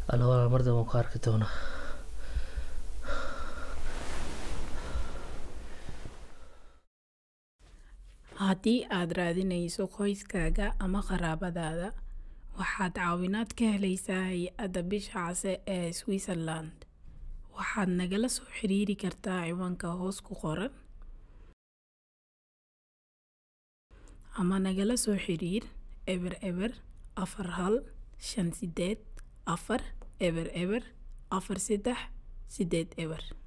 alla walaal mar dambe waan ku arki doonaa haddii aad raadinayso qoyskaaga ama qaraabadaada waxaad caawinaad ka helaysaa hay-adda bisha case ee switzerland waxaad nagala soo xiriiri kartaa ciwaanka hoos ku qoran ama nagala soo xiriir eber eber afar hal shan sideed afar eber eber afar saddex sideed eber